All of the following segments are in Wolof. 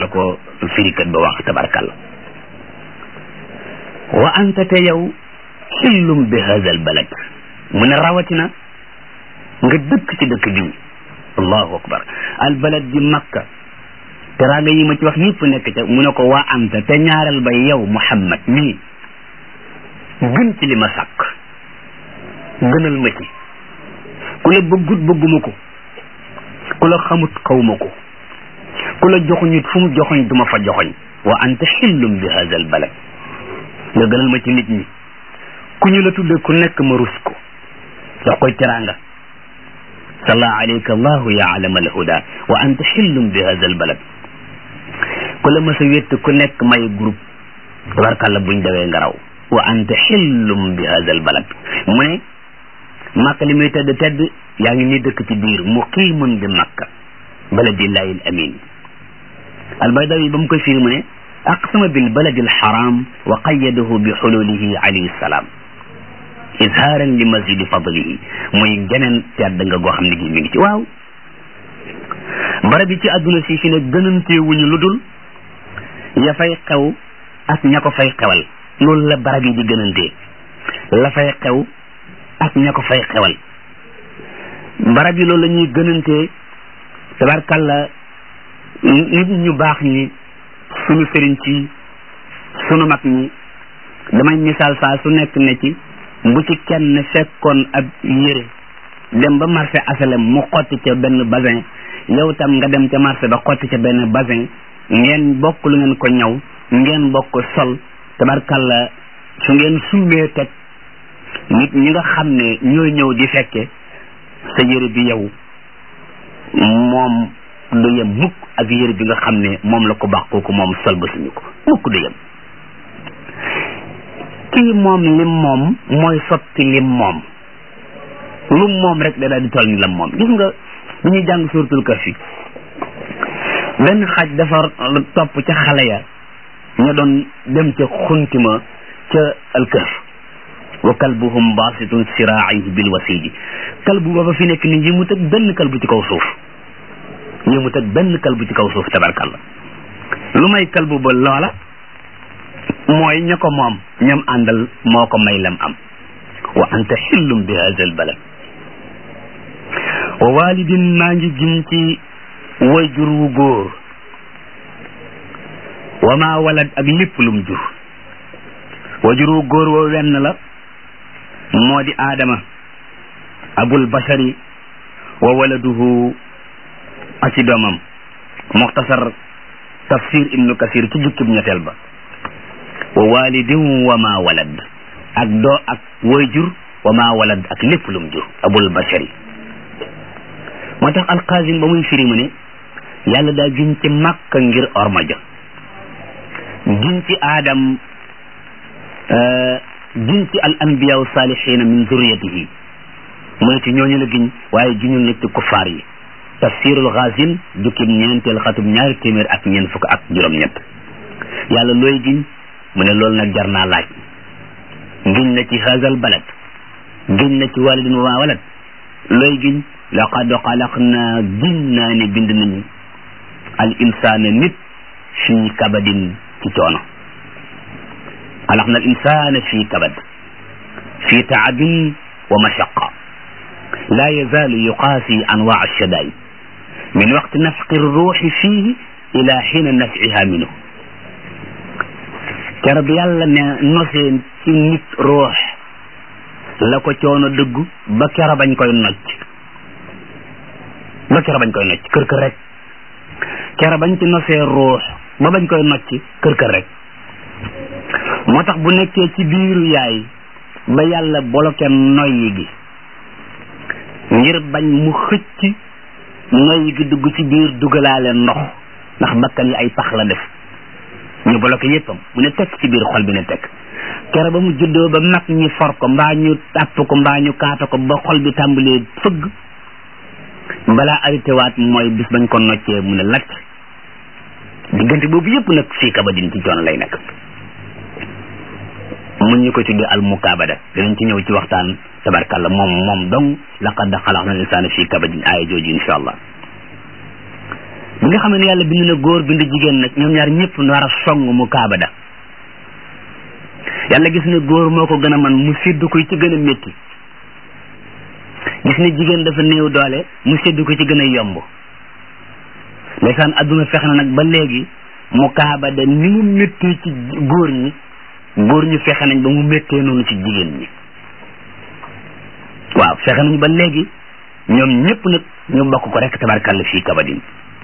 la ko firikat ba wax tabarkalla wa anta te yow xillum bi hada al balad mu ne rawatina nga dëkk ci dëkk bi allahu akbar al balad di makka teraanga yi ma ci wax yëpp nekk ca mu ne ko waa anta te ñaareel ba yow muhammad mii gën ci li ma sàkk gënal ma ci ku la bëggut bëgguma ko ku la xamut xawma ko ku la joxuñut fu mu joxoñ duma fa joxoñ wa anta xillum bi hada al balad nga gënal ma ci nit ñi ku ñu la tudde ku nekk ma rus ko jox koy teraanga salla alayka allahu ya alama alhuda wa anta xillum bi hada al balad ku la mësa wett ku nekk may groupe tabarkàlla buñ dawee nga raw wa anta xillum bi hada al balad mu ne màkka li muy tedd tedd yaa ngi ni dëkk ci biir muqimun bi makka baladillahi al amin albaydawi ba mu koy firi mu ne aqsama bil baladi al haram wa qayyadahu bi xululihi alayhi salaam izhaaran li mazidi fadlihi muy geneen tedd nga goo xam ne gi mi ngi ci waaw barab yi ci àdduna si fi ne gënantee wuñu lu dul ya fay xew ak ña ko fay xewal loolu la barab yi di gënantee la fay xew ak ña ko fay xewal barab yi loolu la ñuy gënantee tabarkalla nit ñu baax ñi suñu sëriñ ci sunu mag ñi damay misaal saa su nekk ne ci bu ci kenn fekkoon ab yére dem ba marché asalem mu xotti ca benn basin yow tam nga dem ca marché ba xotti ca benn basin ngeen bokk lu ngeen ko ñaw ngeen bokk sol tabarkalla su ngeen suumee teg nit ñi nga xam ne ñooy ñëw di fekke sa yére bi yow moom du yem mukk ak yére bi nga xam ne moom la ko baax kooku moom sol ba suñu ko mukk du yem kii moom lim moom mooy sotti lim moom lu moom rek da daal di toll ni lam moom gis nga bu ñuy jàng suratul kahfi benn xaj dafa topp ca xale ya ña doon dem ca xuntima ca alkahf wa kalbuhum basitun siraayihi bil wasiji kalbu ba fa fi nekk ni yëmut ak benn kalbu ci kaw suuf yëmut ak benn kalbu ci kaw suuf tabarkalla lu may kalbu ba loola mooy ña ko moom ñam àndal moo ko may lam am wa anta xillum bi hada al balad wa walidin maa ngi gin ci wayjur wu góor wa ma walad ak lépp lum jur wayjur wu góor woo wenn la moo di aadama abul bashari wa waladuhu aki doomam muxtasar tafsir ibnu kasir ci jukkib ñetteel ba wa walidin wa ma walad ak doo ak wayjur wa ma walad ak lépp lum jur abul bashari moo tax alqaasim ba muy firi mu ne yàlla daa giñ ci màkka ngir orma ja giñ ci aadam giñ ci al anbiya salihina min zurriyatihi mu ne ci ñooñu la giñ waaye giñul nit ci kuffaar yi tafsirul xaasin jukkib ñeenteel xatub ñaari téeméer ak ñeent fukk ak juróom-ñett yàlla looy giñ mu ne loolu nag jar naa laaj giñ na ci haazal balad giñ na ci walidin wa walad looy giñ laqad xalaqna giñ naa ne bind nañu al insaana nit fii kabadin ci coono xalaqna al insaana fii kabad fii taabin wa mashaqa laa yazaalu yuqaasi anwaa alshadaid min waqti nafqi ruuxi fiihi ila xiina nafciha minhu kero bi yàlla ne nosee ci nit ruux la ko coono dëggu ba kero bañ koy nocc ba kero bañ koy nocc kër kër rek kero bañ ci nosee ruux ba bañ koy nocc kër kër rek moo tax bu nekkee ci biiru yaay ba yàlla bloqué noyyi gi ngir bañ mu xëcc noyyi gi dugg ci biir dugalaale ndox ndax bakkan yi ay pax la def ñu bloqué yéppam mu ne tekk ci biir xol bi ne tekk kere ba mu juddoo ba mag ñi for ko mbaa ñu tàpp ko mbaa ñu kaata ko ba xol bi tàmbalee fëgg balaa arrêté waat mooy bis bañ ko noccee mu ne lacc diggante boobu yépp nag fii kabadin ci coono lay nekk mun ñu ko tuddee al mukaabada dinañ ci ñëw ci waxtaan tabarkalla moom moom dong laqad xalaqna al insana fii kabadin aaya jooju insha allah bi bi nga xam ne yàlla bind na góor bind jigéen nag ñoom ñaar ñëpp war a song mu kaaba da yàlla gis ne góor moo ko gën a man mu sédd ko ci gën a métti gis ne jigéen dafa néew doole mu sédd ko ci gën a yomb ndeysaan adduna fex na nag ba léegi mu kaaba da ni mu méttee ci góor ñi góor ñi fexe nañ ba mu méttee noonu ci jigéen ñi waaw fexe nañ ba léegi ñoom ñëpp nag ñu bokk ko rek tabarkàlla fii kabadin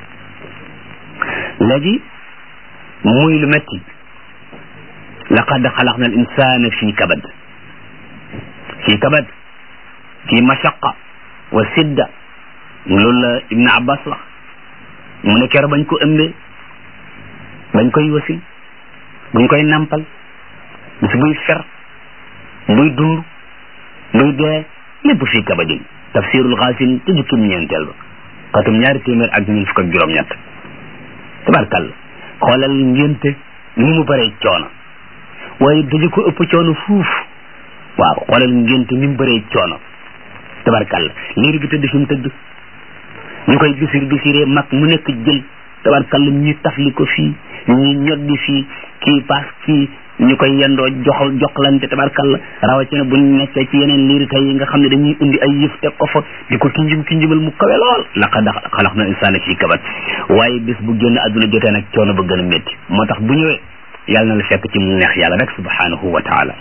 léegi muy lu métti laqad xalaqna al insana fii kabad fii kabad fii mashaqa wa sidda loolu la ibn abbas wax mu ne keroog bañ ko ëmbee bañ koy wasin buñ koy nampal bis buy fer buy dund buy dee lépp fii kabadin tafsirul xaasin te jukkim ñeenteel ba xatum ñaari téeméer ak ñun fukk ak juróom-ñett tabarkàlla xoolal ngénte ni mu bëree coono waaye dañu ko ëpp coono fuuf waaw xoolal ngénte ni mu bëree coono tabarkàlla liir bi tëdd fi mu tëdd ñu koy bisir bisiree mag mu nekk jël tabarkàlla ñi tafli ko fii ñi ñoddi fii kii paas kii ñu koy yendoo jox joxlante tabarkàlla rawatina bu ñu nekkee ci yeneen liir tey yi nga xam ne dañuy indi ay yëf teg ko fa di ko kinjim kinjimal mu kawe lool laqad xalaqna insaana fii kabat waaye bis bu génn àdduna jotee nag coono ba gën a métti moo tax bu ñëwee yàlla na la fekk ci mu neex yàlla rek subhanahu wa taala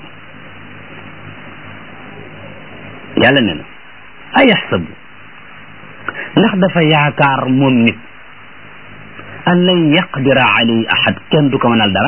yàlla ne na ayaxsabu ndax dafa yaakaar moom nit an lan yaqdira alayhi ahad kenn du ko mënal dara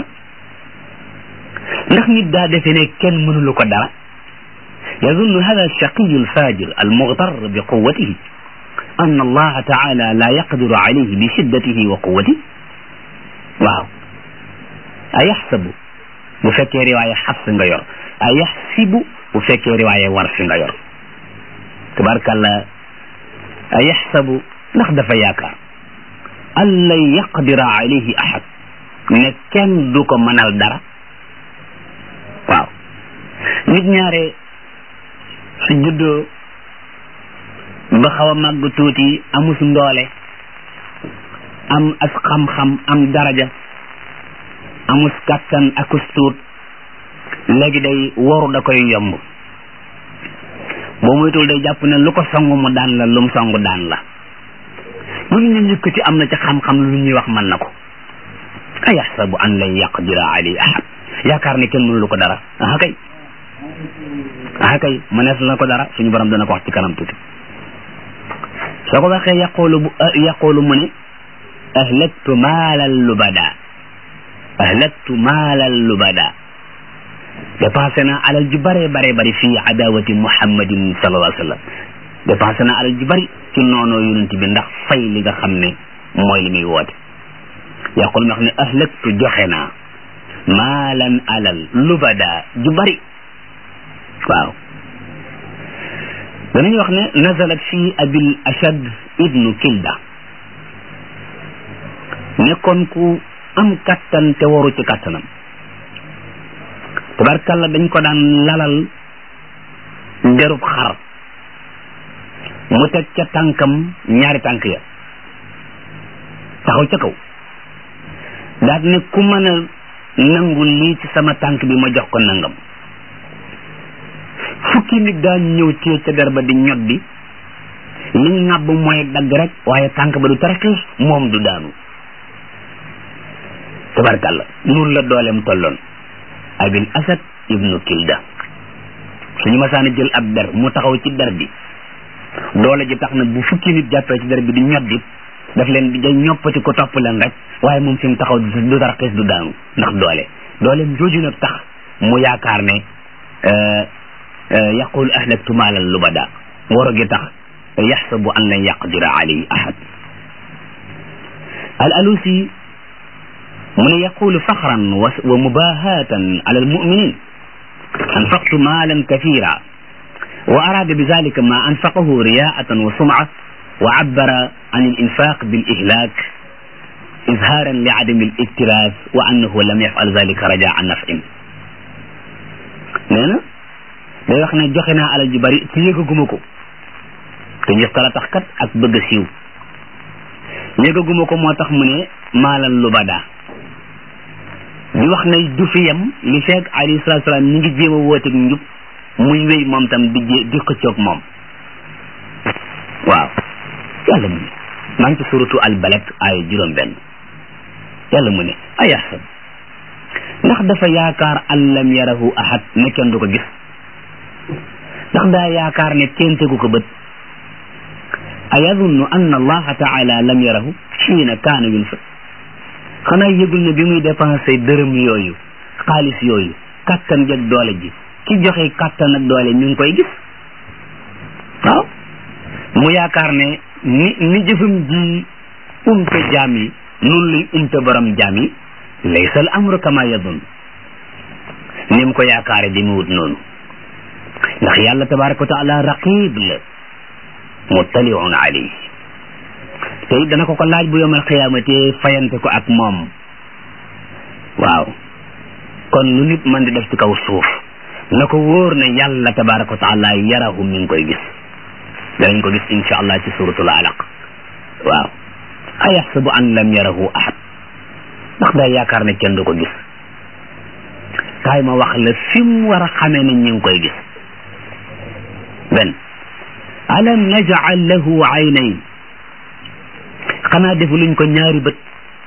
ndax nit daa defe ne kenn mënulu ko dara yazunnu hada alshaqiyu alfajir almughtar bi quwatihi an allaha taala la yaqdiru alayhi bi shiddatihi wa quwatihi waaw a yaxsabu bu fekkee riwaaya xafs nga yor a yaxsibu bu fekkee riwaaya warsi nga yor tabarkàlla a yaxsabu ndax dafa yaakaar an lan yaqdira alayhi ahad ne kenn du ko mënal dara waaw nit ñaare su juddoo ba xaw a màgg tuuti amus ndoole am as xam-xam am daraja amus kàttan akus tuut léegi day waru da koy yomb boo moytul day jàpp ne lu ko songu mu daan la lu mu songu daan la lu ñu njëkkati am na ci xam-xam lu ñuy wax mën na ko a yaxsabu an lan yaqdira alayhi ahad yaakaar ne kenn mënu lu ko dara aha kay aha kay mënees na ko dara suñu borom dana ko wax ci kanam tuuti soo ko waxee yaqulu bu yaqulu mu ne ahlaktu maalal lubada ahlaktu maalal lubada dépensé na alal ju bare bare bari fii adawati muhammadin sallallahu alayhi wa sallam dépensé na alal ju bari ci noonoo yonent bi ndax fay li nga xam ne mooy li muy woote yaqul ma xam ne ahlaktu joxe naa maalan alal lubada ju bari waaw danañu wax ne nazalat fii abil ashad ibnu kilda nekkoon ku am kattan te waru ci kattanam tabarkalla dañ ko daan lalal derub xar mu teg ca tànkam ñaari tànk ya taxaw ca kaw daat ne ku mën a nangu lii ci sama tànk bi ma jox ko nangam fukki nit daan ñëw téye ca der ba di ñoddi liñ ŋàbb mooy dagg rek waaye tànk ba du taraxiis moom du daanu tabarkàlla noonu la dooleem tolloon abil asad ibnu kilda suñu masaana jël ab der mu taxaw ci der bi doole ji tax na bu fukki nit jàppee ci der bi di ñoddi daf leen di ñoppati ko topp leen rek waaye moom fi mu taxaw du taraxiis du daanu ndax doole dooleem jooju nag tax mu yaakaar ne yaqul ahlaktu maalal lubada waro gi tax yaxsabu an lan yaqdira alayhi ahad al alusi mu ne yaqulu faxran wa mubahatan ala almuminin anfaqtu maalan kathira wa arada bidalika ma anfaqahu riyaatan wa sumca wa abbara an alinfaq bilihlak izharan li adami aliktiras wa annahu lam yafal dalika rajaa nafin nee na day wax ne joxe naa alal ju bari te yëgaguma ko te njëf kala tax kat ak bëgg a siiw yëgaguma ko moo tax mu ne maalan lu bada di wax ne du fi yem li fekk alayhi salaatu salaam ñi ngi jéem a wooteeg njub muy wéy moom tam di jé di xëccoog moom waaw yàlla mu ne maa ngi ci suratu al balad aaya juróom benn yàlla mu ne ayaxsab ndax dafa yaakaar an lam yarahu ahad ne kenn du ko gis ndax daa yaakaar ne kenn tegu ko bët ayadunnu anna allaha taala lam yarahu xiina kaana yunfiq xanaa yëgul ne bi muy dépensé dërëm yooyu xaalis yooyu kattan jeg doole ji ki joxe kattan ak doole mi ngi koy gis waaw mu yaakaar ne ni ni jëfam ji umte jaam yi noonu luy umte borom jaam yi laysa al amru kama yadun ni mu ko yaakaare di mu wut noonu ndax yàlla tabaraka wa taala raqib la muttaliun alayhi te it dana ko ko laaj bu yomal xiyaamate fayante ko ak moom waaw kon lu nit mën di def ci kaw suuf na ko wóor ne yàlla tabaraka wa taala yarahu mi ngi koy gis danañ ko gis insha allah ci suratul alaq waaw ayaxsabu an lam yarahu ahad ndax day yaakaar ne kenn du ko gis kaay ma wax la fi mu war a xamee ne ñi ngi koy gis benn alam najal lahu aynayn xanaa defu luñ ko ñaari bët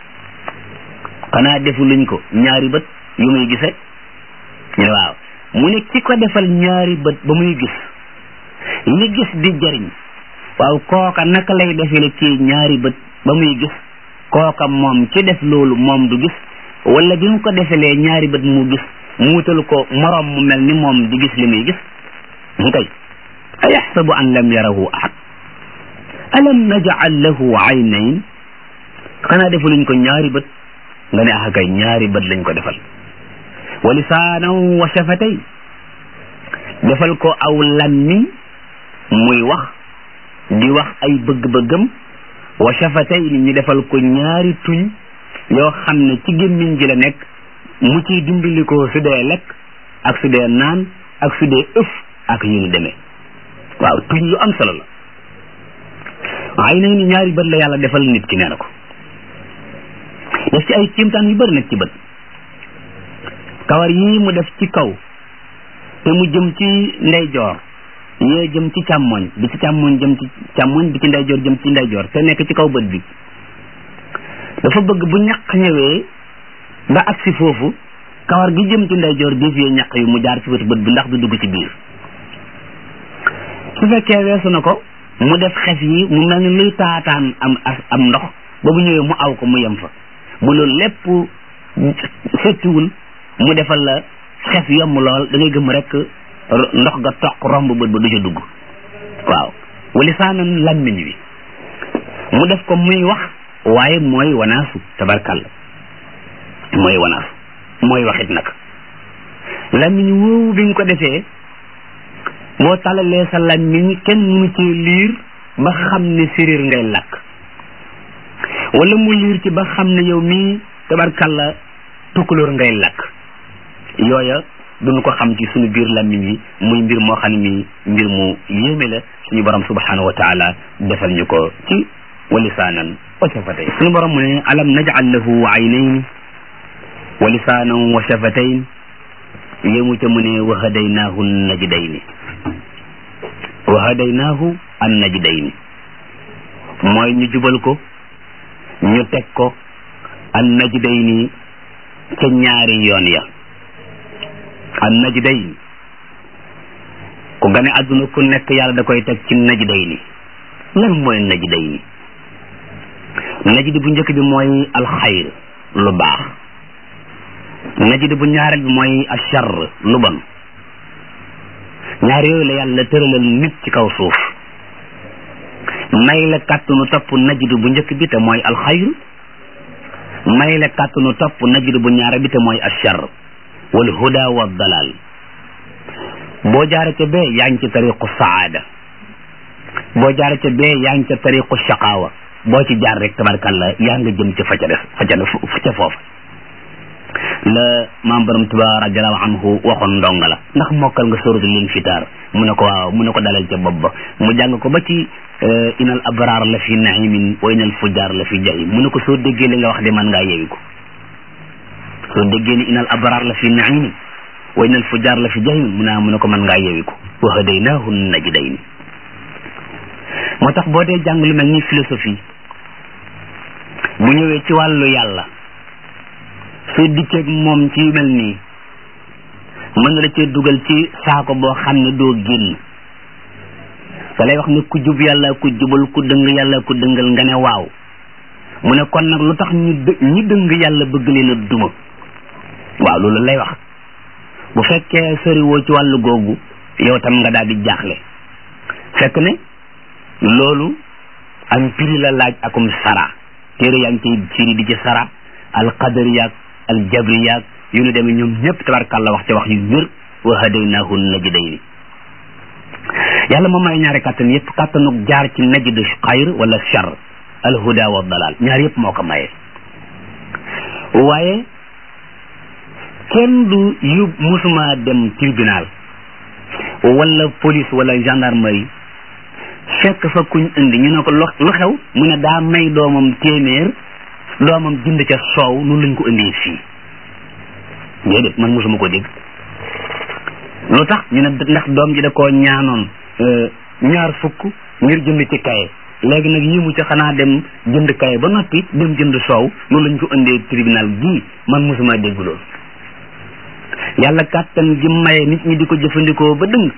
xanaa defu luñ ko ñaari bët yu muy gise ñu ne waaw mu ne ki ko defal ñaari bët ba muy gis li gis di jariñ waaw kooka naka lay defele kii ñaari bët ba muy gis kooka moom ci def loolu moom du gis wala bi mu ko defelee ñaari bët mu gis mu wutal ko moroom mu mel ni moom di gis li muy gis mu kay ayaxsabu an lam yarahu ahad alam najal lahu aynayn xanaa defaluñ ko ñaari bët nga ne ah kay ñaari bët lañ ko defal wa lisaanan wa shafatay defal ko aw lammiñ muy wax di wax ay bëgg-bëggam wa shafatay ni ñu defal ko ñaari tuñ yoo xam ne ci gémmiñ gi la nekk mu ciy dimbali ko su dee lekk ak su dee naan ak su dee ëf ak yu ni demee waaw tuñ lu am solo la ay nañ ni ñaari bët la yàlla defal nit ki nee na ko def ci ay kéemtaan yu bëri nag ci bët kawar yii mu def ci kaw te mu jëm ci ndeyjoor yee jëm ci càmmoñ bi ci càmmoñ jëm ci càmmoñ bi ci ndeyjoor jëm ci ndeyjoor te nekk ci kaw bët bi dafa bëgg bu ñaq ñëwee ba agsi foofu kawar gi jëm ci ndeyjoor dévier ñaq yi mu jaar ci wetu bët bi ndax du dugg ci biir su fekkee weesu na ko mu def xef yi mu mel ni luy taataan am am ndox ba bu ñëwee mu aw ko mu yem fa bu loolu lépp settiwul mu defal la xef yomb lool da ngay gëm rek ndox ga toq romb bët ba du ca dugg waaw walisaanan lammiñ wi mu def ko muy wax waaye mooy wanaasu tabarkalla mooy wanaasu mooy waxit nag lammiñ woowu bi nga ko defee boo talalee sa lammiñ kenn mënu ci liir ba xam ne séréer ngay lakk wala mu liir ci ba xam ne yow mii tabarkalla tukkulóor ngay lakk yooya duñu ko xam ci suñu biir lammiñ yi muy mbir moo xam ne mi mbir mu yéeme la suñu borom subhanahu wa taala defal ñu ko ci wa lisaanan wa shafatayn suñu borom mu ne alam naj'al lahu aynayn wa lisaanan wa shafatayn yéemu ca mu ne wa hadaynaahu najdayni wa hadaynaahu an najdayni mooy ñu jubal ko ñu teg ko an najdayni ca ñaari yoon ya an najdayni ku gane àdduna ku nekk yàlla da koy teg ci najdayni lan mooy najdayni najd bu njëkk bi mooy alxayr lu baax najd bu ñaareel bi mooy achar lu bon ñaar yooyu la yàlla tëralal nit ci kaw suuf may la kàttanu topp najd bu njëkk bi te mooy alxayr may la kàttanu topp najd bu ñaareel bi te mooy achar wal huda wa dalal boo jaare ca bee yaa ngi ci tariqu saada boo jaare ca bee yaa ngi ca tariqu shaqaawa boo ci jaar rek tabarkalla yaa nga jëm ci fa ca des fa ca ca foofa la maam borom tuba radiallahu anhu waxoon ndonga la ndax mokkal nga suratul infitar mu ne ko waaw mu ne ko dalal ca bopp ba mu jàng ko ba ci inal abraar la fi naimin wa inal fujar la fi jahim mu ne ko soo déggee li nga wax de man ngaa yewi ko soo déggee ni inal abraar la fi naimin wa inal fujar la fi jahim mu ne mu ne ko man ngaa yewi ko wa hadaynaahu najdayni moo tax boo dee jàng lu mel ni philosophie bu ñëwee ci wàllu yàlla soo dikkeeg moom ci yu mel nii mën na la cee dugal ci saako boo xam ne doo génn da lay wax ne ku jub yàlla ku jubal ku dëng yàlla ku dëngal nga ne waaw mu ne kon nag lu tax ñu dë ñi dëng yàlla bëgg leen a duma waaw loolu lay wax bu fekkee soriwoo ci wàllu googu yow tam nga daal di jaaxle fekk ne loolu am piri la laaj akum sara téere yaa ngi ciy firi di ci sara al qadari yaag al jabri yaag yu nu demee ñoom ñëpp tabarkàlla wax ca wax yu wér wa hadaynahu najdayni yàlla moom may ñaari kàttan yëpp kàttanuk jaar ci najd xayr wala char al huda wa dalal ñaar yëpp moo ko maye waaye kenn du yu musuma dem tribunal wala police wala gendarmerie fekk fa kuñ indi ñu ne ko lu xew mu ne daa may doomam téeméer doomam jënd ca soow noonu lañ ko indee fii déedéet man mosuma ko dégg lu tax ñu ne ndax doom ji da koo ñaanoon ñaar fukk ngir jënd ci kaye léegi nag yi mu ci xanaa dem jënd kaye ba noppi dem jënd soow noonu lañ ko indee tribunal gii man mosuma dégg loolu yàlla kàttan gi maye nit ñi di ko jëfandikoo ba dëng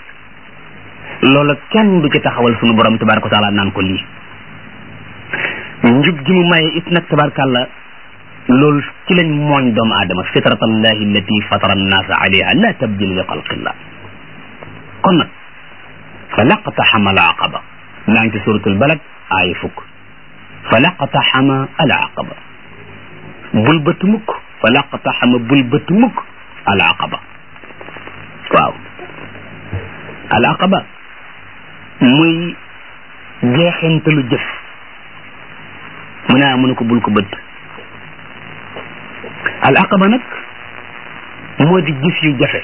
loola kenn du ci taxawal sunu borom tabaraka wa taala naan ko lii njub gi mu maye it nag tabarakàllah loolu ci lañ mooñ doomu aadama fitratallahi allati fatara annaasa alayha la tabdila li xalqillah kon nag fa laqtaxama al aqaba maa ngi ci suratul balad aaya fukk fa laqtaxama al aqaba bul bët mukk fa laqtaxama bul bët mukk al aqaba waaw al aqaba muy jeexentalu jëf mu ne mu ne ko bul ko bët al aqaba nag moo di jëf yu jafe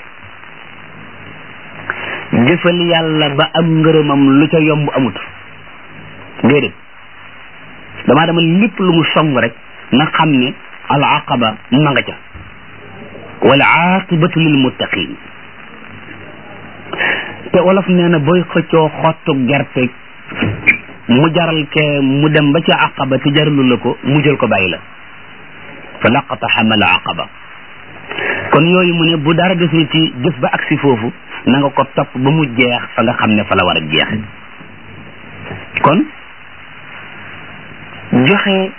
jëfal yàlla ba am ngërëmam lu ca yomb amut déedéet damaa dama lépp lu mu song rek na xam ne al aqaba ma nga ca wal aqibatu lil muttaqin te wolof nee na booy xëccoo xottu gerte mu jaral ke mu dem ba ca aqaba te jaralu la ko mu jël ko bàyyi la fa laqtaxama al aqaba kon yooyu mu ne bu dara desul ci jëf ba agsi foofu na nga ko topp ba mu jeex fa nga xam ne fa la war a jeex kon joxe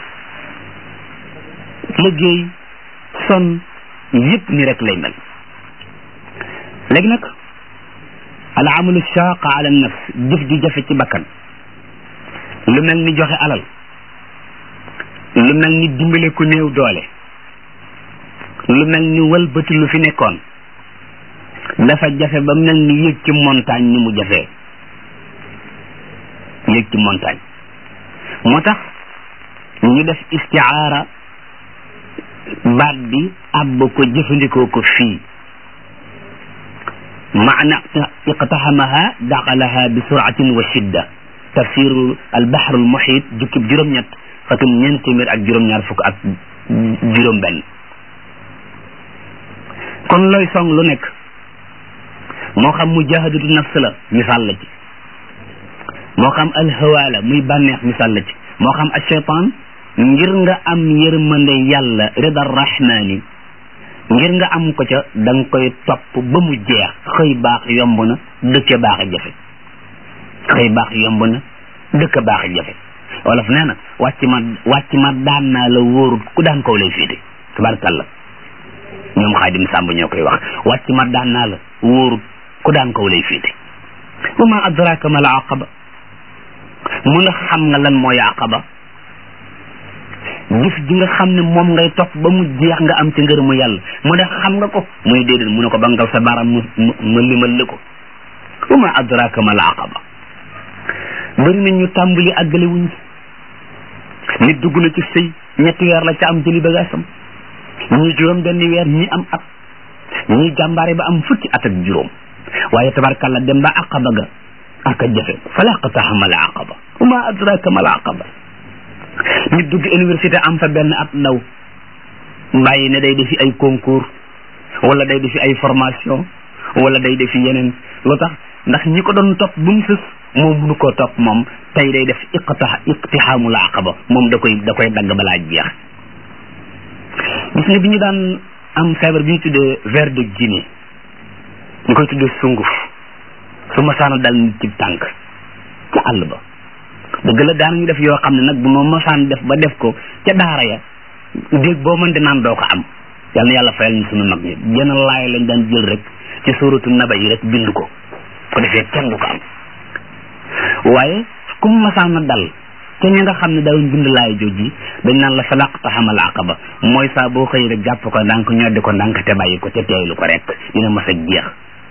liggéey son yëpp ni rek lay mel léegi nag al amalu shaqa ala nafs jëf ju jafe ci bakkan lu mel ni joxe alal lu mel ni dimbale ku néew doole lu mel ni wëlbati lu fi nekkoon dafa jafe ba mel ni yëg ci montagne ni mu jafee yëg ci montagne moo tax ñu def istiaara baat bi àbb ko jëfandikoo ko fii maana iqtaxamaha daqalaha bi suratin wa shidda tafsiru albaxru almuhit jukkib juróom-ñett xatum ñeent téeméer ak juróom-ñaar fukk ak juróom benn kon looy song lu nekk moo xam mujahadatu nafs la misaal la ci moo xam alhawa la muy bànneex misaal la ci moo xam alcheytan ngir nga am yërmande yàlla rida rahmani ngir nga am ko ca da nga koy topp ba mu jeex xëy baax yomb na dëkk baax a jafe xëy baax yomb na dëkk baax a jafe wolof nee na wàcc ma wàcc ma daan naa la wóorut ku daan kaw lay féete tabarakàllah ñoom xaadim sàmb ñoo koy wax wàcc ma daan naa la wóorut ku daan kaw lay féete wa ma adraka ma al aqaba mu nga xam nga lan mooy aqaba jëf ji nga xam ne moom ngay topp ba mu jeex nga am ci ngërëmu yàlla mu ne xam nga ko muy déedéet mu ne ko bangal sa baram mu ma limal la ko wa ma adraka ma al aqaba bëri na ñu tàmbali àggale wuñ nit dugg na ci sëy ñetti weer la ca am jëli bagaasam ñii juróom benn weer ñii am at ñii jàmbaare ba am fukki at ak juróom waaye tabarkalla dem ba aqaba ga aka jafe falaqtaha mal aqaba wa ma adraka mal aqaba nit dugg université am fa benn at ndaw bàyyi ne day defi ay concours wala day defi ay formation wala day defi yeneen lu tax ndax ñi ko doon topp bu mu sës moom mënu koo topp moom tey day def iqta iqtihaamul aqaba moom da koy da koy dagg balaa jeex gis nga bi ñu daan am feebar bi ñu tuddee ver de Guinée ñu koy tuddee sunguf su masaana dal nit ci tànk ca àll ba dëgg la daanañu def yoo xam ne nag bu ma masaan def ba def ko ca daara ya déeg boo mën di naan doo ko am yal na yàlla fayal ñu sunu mag ñi jenn laay lañ daan jël rek ci suuratu naba yi rek bind ko ko defee kenn du ko am waaye ku mu masaan na dal te ña nga xam ne daawuñ bind laay jooji dañ naan la falaqta xamal aqaba mooy saa boo xëy rek jàpp ko ndànk ñoddi ko ndànk te bàyyi ko te teeylu ko rek dina mas a jeex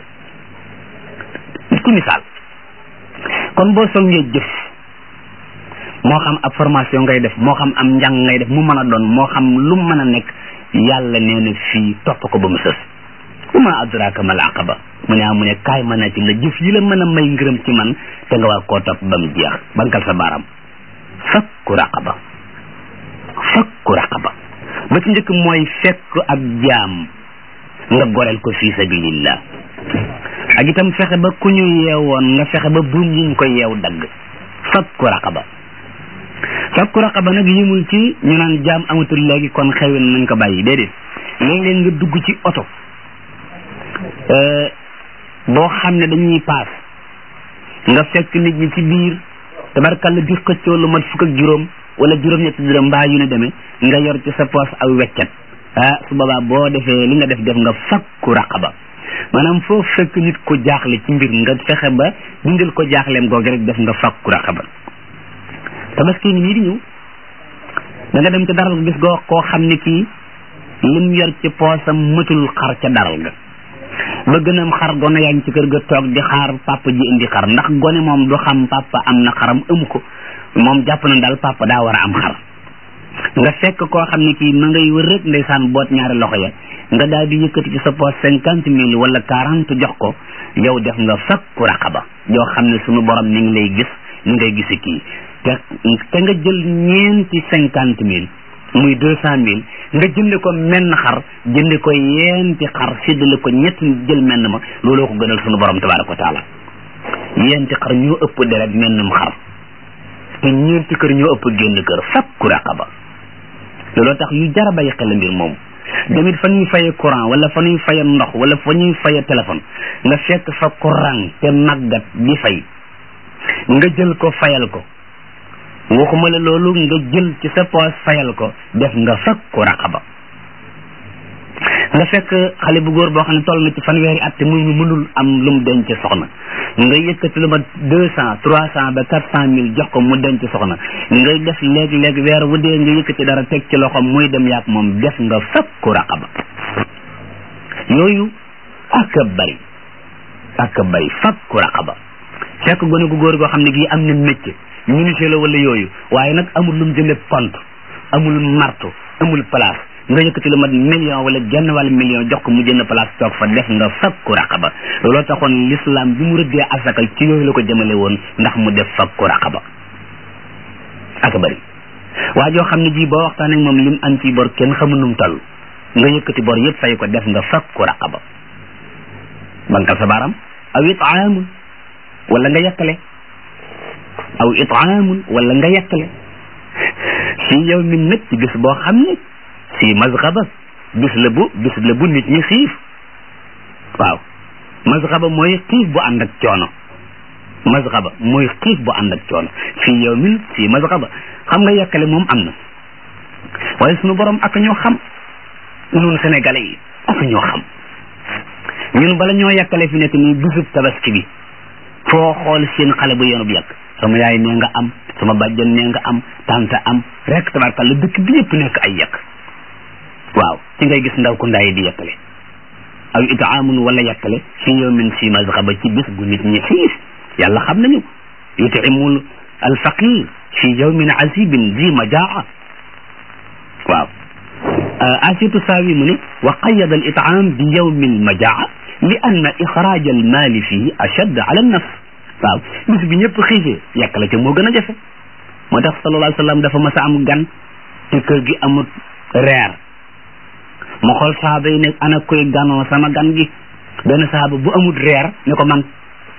ci misaal kon boo songee jëf moo xam ab formation ngay def moo xam am njàng ngay def mu mën a doon moo xam lu mën a nekk yàlla nee na fii topp ko ba mu sës uma adraka mal aqaba mu ne mu ne kaay mën a ci la jëf yi la mën a may ngërëm ci man te nga war koo topp ba mu jeex bankal sa baaraam fakku raqaba fakku raqaba ba ci njëkk mooy fekk ab jaam nga goreel ko fii sabilillah ak itam fexe ba ku ñu yeewoon nga fexe ba buum yi ñu ko yeew dagg fakku raqaba fakku raqaba nag yimul ci ñu naan jaam amatul léegi kon xewin nañ ko bàyyi déedéet léeg-léeg nga dugg ci oto boo xam ne dañuy paas nga fekk nit ñi ci biir tabarkalla di xëccoo lu mat fukk ak juróom wala juróom-ñetti dërëm mbaa yu ne demee nga yor ci sa poos aw weccet ah su boobaa boo defee li nga def def nga fakku raqaba maanaam foo fekk nit ko jaaxle ci mbir nga fexe ba dindal ko jaaxleem googu rek def nga fakku raqaba tabaski ngi nii di ñëw da nga dem ca daral ga gis goo koo xam ne kii lim yor ci poosam mëtul xar ca daral ga ba gën a xar gone yaa ngi ci kër ga toog di xaar papa ji indi xar ndax gone moom du xam papa am na xaram ëmu ko moom jàpp na daal papa daa war a am xar nga fekk koo xam ne kii ma ngay wër rek ndeysaan boot ñaari loxo ya nga daal di yëkkati ci sa poos cinquante mille wala quarante jox ko yow def nga fakku raqaba yoo xam ne sunu borom ni ngi lay gis ni ngay gisi kii te te nga jël ñeenti cinquante mille muy deux cent mille nga jënde ko menn xar jënde ko yeenti xar séddale ko ñetti jël menn ma looloo ko gënal sunu borom tabaraka wa taala yeenti xar ñoo ëpp deret mennum xar te ñeenti kër ñoo ëpp génn kër fakku raqaba looloo tax yu jara bàyyi xel mbir moomu damit fa ñuy faye courant wala fa ñuy faye ndox wala fa ñuy faye téléphone nga fekk fa courant te màggat di fay nga jël ko fayal ko waxuma la loolu nga jël ci sa poos fayal ko def nga fakku raqaba nga fekk xale bu góor boo xam ne toll na ci fanweeri at te muy mënul am lu mu denc soxna nga yëkkati lu ma deux cent trois cent ba quatre cent mille jox ko mu denc soxna ngay def léeg-léeg weer wu dee nga yëkkati dara teg ci loxoom muy dem yaak moom def nga fakku raqaba yooyu ak a bari ak a bari fakku raqaba fekk gone gu góor goo xam ne gii am na métier menuisier la wala yooyu waaye nag amul lu mu jënde pont amul marto amul place nga yëkkati lu mat million wala genn wàll million jox ko mu jënd place toog fa def nga fakku raqaba looloo taxoon l'islam bi mu rëddee asaka ci yooyu la ko jëmale woon ndax mu def fakku raqaba ak bari waa joo xam ne ji boo waxtaan ak moom lim am ci bor kenn xamul num toll nga yëkkati bor yëpp fay ko def nga fakku raqaba bankal sa baaram aw itaamun wala nga yekkale aw itaamun wala nga yekkale fii yow min nag ci bis boo xam ne si mazxaba bis la bu bis la bu nit ñi xiif waaw mazxaba mooy xiif bu ànd ak coono mazxaba mooy xiif bu ànd ak coono fii yow min si mazxaba xam nga yekkale moom am na waaye sunu borom ak ñoo xam ñun sénégalais yi ak ñoo xam ñun bala ñoo yekkale fi nekk nii bisub tabaski bi foo xool seen xale bu yenu bu yàq sama yaay nee nga am sama bàjjan nee nga am tante am rek tabarkalla dëkk bi yëpp nekk ay yekk waaw ci ngay gis ndaw ku ndaay di yekkale aw itaamun wala yekkale fi yawmin si mazxaba ci bis bu nit ñi xiif yàlla xam nañu yutimul alfaqir fi yawmin asibin zi majaa waaw asitu saawi mu ne wa qayada al itaam bi yawmi al majaa li anna ixraaj al maali fii ashadd ala nafs waaw bis bi ñëpp xiifee yàq la ca moo gën a jafe moo tax sallallahu alayhi wa sallam dafa mas a am gan te kër gi amut reer mu xool saaba yi ne ana koy ganoo sama gan gi benn saaba bu amut reer ne ko man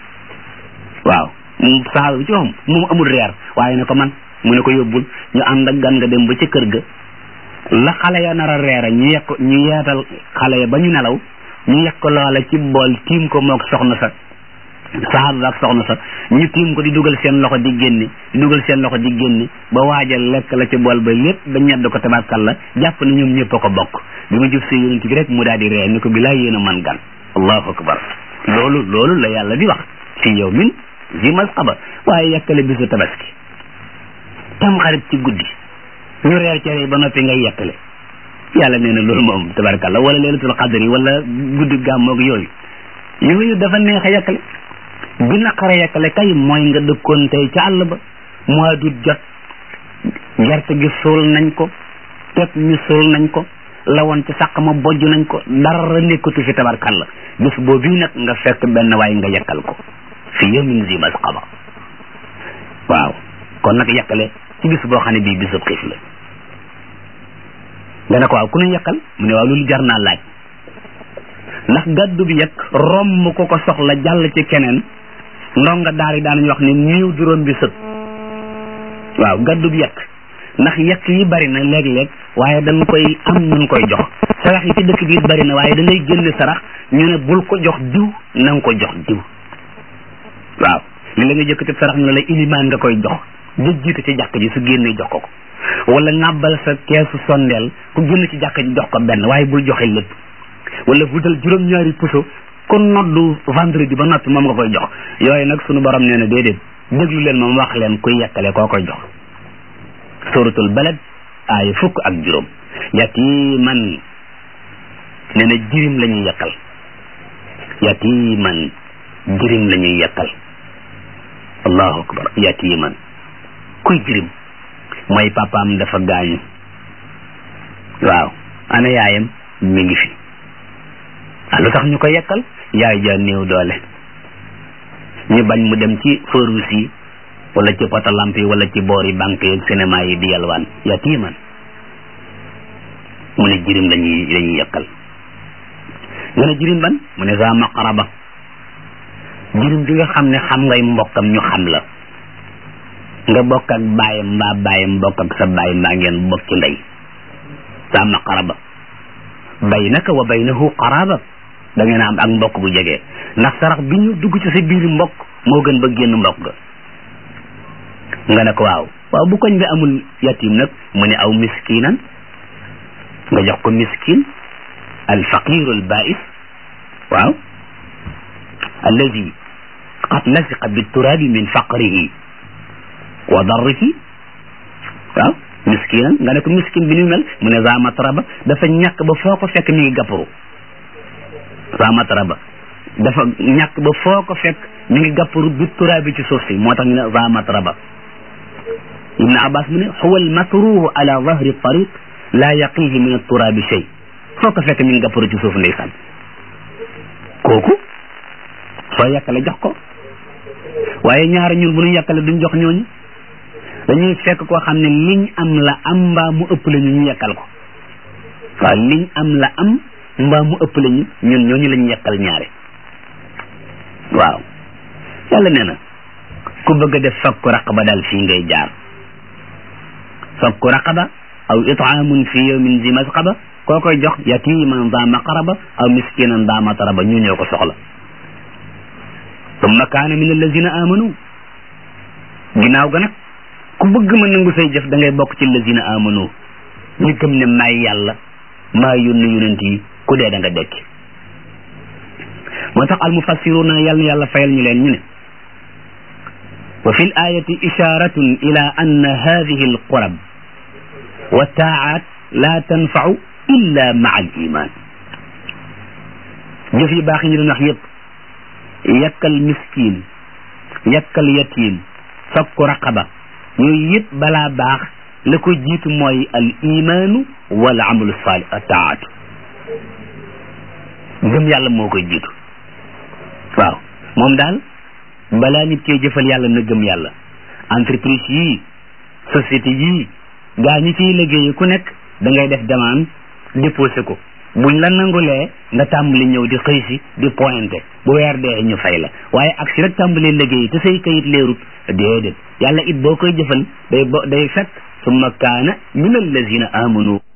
waaw saaba bi ci waxam moom amul reer waaye ne ko man mu ne ko yóbbul ñu ànd ak gan nga dem ba ca kër ga la xale ya nar a reera ñu yekk ñu yeetal xale ya ba ñu nelaw ñu yekk loola ci bool tiim ko moog soxna sa saaba ba ak soxna sa ñu tiim ko di dugal seen loxo di génne di dugal seen loxo di génne ba waajal lekk la ci bool ba lépp ba ñedd ko tabarkal la jàpp na ñoom ñëpp a ko bokk bi ma jëf see yonent bi rek mu daal di ree ni ko bilaay yéen a man gan allahu akbar loolu loolu la yàlla di wax fi yow min zi masqaba waaye yekkale bisu tabaski tam xarit ci guddi ñu reer cere ba noppi ngay yekkale yàlla nee na loolu moom tabarkalla wala leelatul qadri wala guddi gàmmoog yooyu yooyu dafa neex a yekkale bi naqara yekkale kay mooy nga dëkkoon tey ca àll ba mois d'août jot gerte gi suul nañ ko pepp mi suul nañ ko lawoon ci sàq ma bojj nañ ko dara nekkatu fi tabarkalla bis boobu nag nga fekk benn waay nga yekkal ko fi yawmin zi masqaba waaw kon nag yekkale ci bis boo xam ne bii bisub xiif la nga ne ko waaw ku ñu yekkal mu ne waaw loolu jar naa laaj ndax gàddu bi yekk romb ko ko soxla jàll ci keneen ndonga daar yi daanañu wax ne niiw juróom bi sët waaw gàddu bi yekk ndax yekk yi bari na léeg-léeg waaye dañ koy am ñun koy jox sarax yi ci dëkk bi bari na waaye da ngay génne sarax ñu ne bul ko jox diw na nga ko jox diw waaw li la nga jëkkati sarax ñu ne la ilimaan nga koy jox ja jiite ci jàkk ji su génnee jox ko ko wala ŋàbbal sa keesu sondeel ku génn ci jàkk ji jox ko benn waaye bul joxe lépp wala wutal juróom-ñaari puso kon noddu vendredi ba noppi moom nga koy jox yooyu nag sunu borom nee na déedéet déglu leen moom wax leen kuy yekkale koo koy jox suratul balad aaya fukk ak juróom yatiman nee na jirim la ñuy yekkal yatiman jirim la ñuy yekkal allahu akbar yatiman kuy jirim mooy papaam dafa gaañu waaw ana yaayam mi ngi fi ah lu tax ñu ko yekkal yaay ja néew doole ñu bañ mu dem ci feu yi wala ci potalamp yi wala ci boori banque yi cinéma yi di yalwaan yatiman mu ne jirim lañuy lañuy yekkal nga ne jirim ban mu ne za maqaraba jirim bi nga xam ne xam ngay mbokkam ñu xam la nga bokk ak baayam mbaa baayam bokk ak sa baay mbaa ngeen bokk ci ndey za maqaraba baynaka wa baynahu qaraba da ngeen am ak mbokk bu jege ndax sarax bi ñu dugg ci sa biir mbokk moo gën ba génn mbokk ga nga ne ko waaw waaw bu koñ bi amul yatim nag mu ne aw miskinan nga jox ko miskin al faqir al ba'is waaw alladi qad lasiqa biturabi min faqrihi wa darrihi waaw miskinan nga ne ko miskin bi ni mel mu ne za matraba dafa ñàkk ba foo ko fekk mi ngi gàpparu za matraba dafa ñàkk ba foo ko fekk mi ngi gàpparu biturabi ci suuf si moo tax ñu ne za matraba ibn abbas mu ne huwa al makruhu ala dhahri tariq la yaqihi min at-turabi shay foo ko fekk mi ngi gàpparu ci suuf ndeysaan kooku soo yàkkale jox ko waaye ñaari ñun bu ñu yàkkale duñ jox ñooñu dañuy fekk koo xam ne liñ am la am mbaa mu ëpp la ñu ñu yekkal ko waaw liñ am la am mbaa mu ëpp la ñu ñun ñooñu lañu yekkal ñaare waaw yàlla nee na ku bëgg a def fakku raqaba daal fii ngay jaar fakku raqaba aw itaamun fi yawmin zi masqaba koo koy jox yatiman daa maqaraba aw miskinan daa mataraba ñu ñoo ko soxla tumma kaana min allazina amanu ginnaaw ga nag ku bëgg ma nangu say jëf da ngay bokk ci allazina amanu ñu gëm ne maay yàlla maa yónni yonent yi ku dee da nga dekk moo tax almufassiruna yàlla na yàlla fayal ñu leen ñu ne wa fi l ayati isharatun ila anna hadihi alqurab wa taat la tanfau illa maa al iman jëf yi baax yi ñu doon wax yépp yakkal miskin yakkal yatim fakku raqaba yooyu yëpp balaa baax la ko jiitu mooy al imaanu wal amalu salih taatu gëm yàlla moo koy jiitu waaw moom daal balaa nit koy jëfal yàlla na gëm yàlla entreprise yii société yii gaa ñi ciy liggéey ku nekk da ngay def demande déposé ko buñ la nangulee nga tàmbali ñëw di xëy si di pointé bu weer dee ñu fay la waaye ak si rek tàmbali liggéey te say kayit leerut déedéet yàlla it boo koy jëfal day bo day fekk summa kaana min allazina amanu